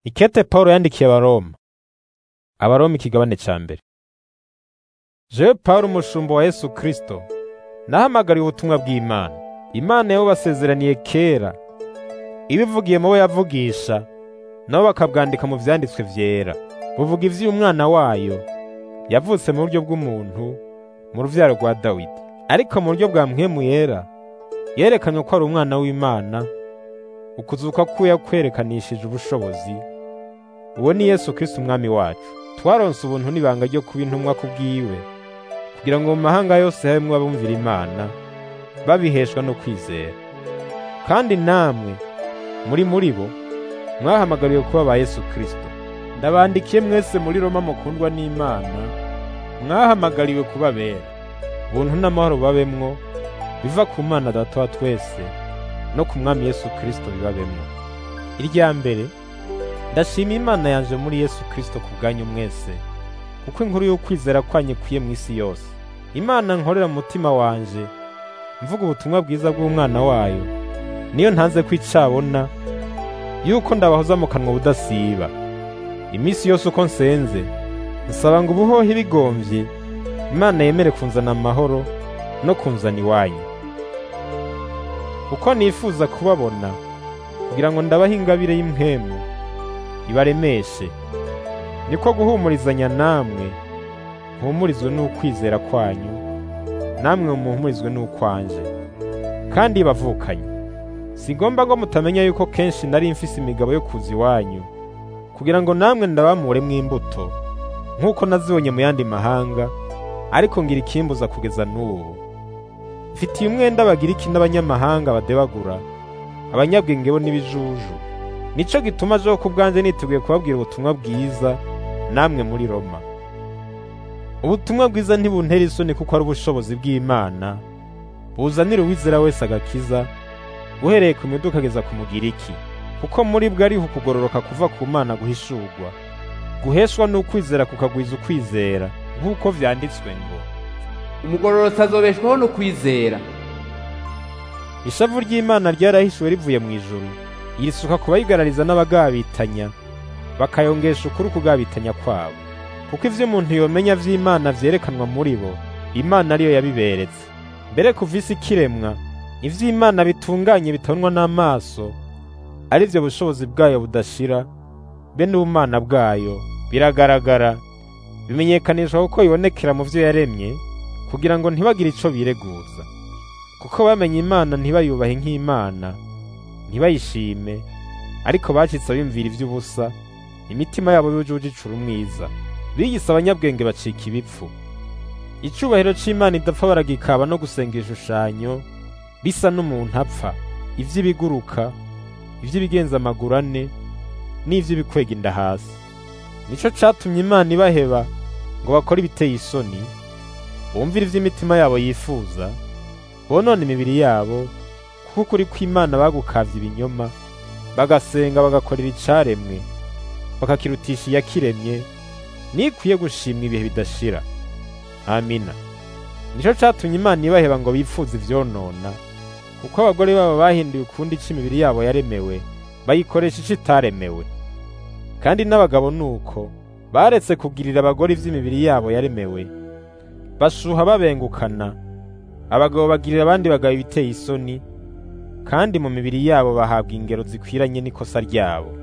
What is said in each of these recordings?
Ikete Pawulo yandikiye Abaroma. Abaroma ikigabane ca mbere. Jewe Pawulo umushumba wa Yesu Kristo, nahamagariye ubutumwa bw'Imana. Imana yabo basezeraniye kera, ibivugiye mu bo yavugisha, nabo bakabwandika mu vyanditswe vyera. Buvuga ivy'umwana wayo, yavutse mu buryo bw'umuntu, mu ruvyaro rwa Dawidi. Ariko mu buryo bwa mpwemu yera, yerekanywe ko ari umwana w'Imana, ukuzuka kwiwe kwerekanishije ubushobozi, uwo ni Yesu Kristo umwami wacu. Twaronse ubuntu n'ibanga ryo kuba intumwa ku bwiwe, kugira ngo mu mahanga yose habemwo abumvira Imana, babiheshwa no kwizera. Kandi namwe, muri muri bo, mwahamagariwe kuba ba Yesu Kristo. Ndabandikiye mwese muri Roma mukundwa n'Imana, mwahamagariwe kuba bera. Ubuntu n'amahoro babemwo, biva ku Mana Data wa twese, no ku Mwami Yesu Kristo bibabemwo. Irya mbere, ndashima Imana yanje muri Yesu Kristo ku bwanyu mwese, kuko inkuru y'ukwizera kwanyu ikwiye mw'isi yose. Imana nkorera mu mutima wanje, mvuga ubutumwa bwiza bw'umwana wayo, niyo ntanze ko icabona, yuko ndabahoza mu kanwa ubudasiba. Imisi yose uko nsenze, nsaba ngo ubuhohe bigomvye, Imana yemere kunzana amahoro no kunzana iwanyu. Kuko nifuza kubabona, kugira ngo ndabahe ingabire y'impwemu, ibaremeshe. Niko guhumurizanya namwe, mpumurizwe n'ukwizera kwanyu, namwe muhumurizwe n'ukwanje. Kandi bavukanye, sigomba ngo mutamenya yuko kenshi nari mfise imigabo yo kuza iwanyu, kugira ngo namwe ndabamuremwo imbuto, nk'uko nazibonye mu yandi mahanga, ariko ngira ikimbuza kugeza n'ubu. Mfitiye umwenda Abagiriki n'abanyamahanga badebagura, abanyabwenge bo n'ibijuju. Nico gituma jewe ku bwanje niteguye kubabwira ubutumwa bwiza, namwe muri Roma. Ubutumwa bwiza ntibuntera isoni kuko ari ubushobozi bw'Imana, buzanira uwizera wese agakiza, uhereye ku miduga ukageza ku Mugiriki. Kuko muri bwo ariho ukugororoka kuva ku Mana guhishurwa, guheshwa n'ukwizera kukagwiza ukwizera, nk'uko vyanditswe ngo, umugororotsi azobeshwaho no kwizera Ishavu ry'Imana ryarahishuwe rivuye mu ijuru, yisuka ku bayigarariza n'abagabitanya, bakayongesha ukuri ukugabitanya kwabo. Kuko ivyo umuntu yomenya vy'Imana vyerekanwa muri bo, Imana ariyo yabiberetse. Mbere kuva isi ikiremwa, ivy'Imana bitunganye bitabonwa n'amaso, ari vyo bushobozi bwayo budashira, be n'ubumana bwayo, biragaragara, bimenyekanishwa kuko bibonekera mu vyo yaremye, kugira ngo ntibagire ico bireguza. Kuko bamenye Imana ntibayubahe nk'Imana, ntibayishime, ariko bacitse bimvira ivy'ubusa, imitima yabo yujuje icura umwiza. Biyise abanyabwenge bacika ibipfu. Icubahiro c'Imana idapfa baragikaba no gusenga ibishushanyo, bisa n'umuntu apfa, ivy'ibiguruka, ivy'ibigenza amaguru ane, n'ivy'ibikwega inda hasi. Nico catumye Imana ibaheba ngo bakore ibiteye isoni, bumvire ivy'imitima yabo yifuza, bonone imibiri yabo, kuko ukuri kw'Imana bagukavye ibinyoma, bagasenga bagakorera icaremwe, bakakirutisha iyakiremye, nikwiye gushimwa ibihe bidashira. Amina. Nico catumye Imana ibaheba ngo bifuze ivyonona, kuko abagore babo bahinduye ukundi ico imibiri yabo yaremewe, bayikoresha ico itaremewe. Kandi n'abagabo nuko, baretse kugirira abagore ivy'imibiri yabo yaremewe, bashuha babengukana, abagabo bagirira abandi bagabo ibiteye isoni, kandi mu mibiri yabo bahabwa ingero zikwiranye n'ikosa ryabo.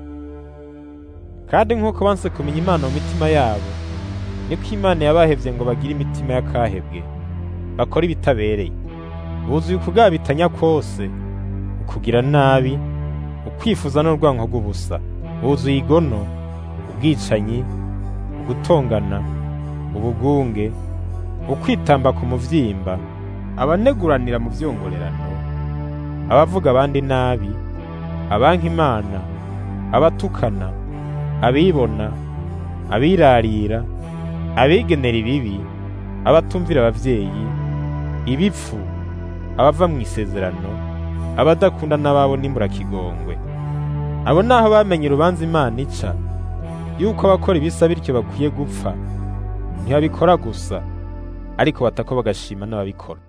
Kandi nk'uko banse kumenya Imana mu mitima yabo, niko Imana yabahevye ngo bagire imitima y'akahebwe, bakora ibitabereye. Buzuye ukugabitanya kwose, ukugira nabi, ukwifuza n'urwanko rw'ubusa. Buzuye igono, ubwicanyi, ugutongana, ubugunge, ukwitamba ku muvyimba, abaneguranira mu vyongorerano, abavuga abandi nabi, abanka Imana, abatukana, abibona, abirarira, abigenera ibibi, abatumvira abavyeyi, ibipfu, abava mu isezerano, abadakunda n'ababo n'imburakigongo. Abo naho bamenye urubanza Imana ica, yuko abakora ibisa bityo bakwiye gupfa, ntibabikora gusa, ariko batako bagashima n'ababikora.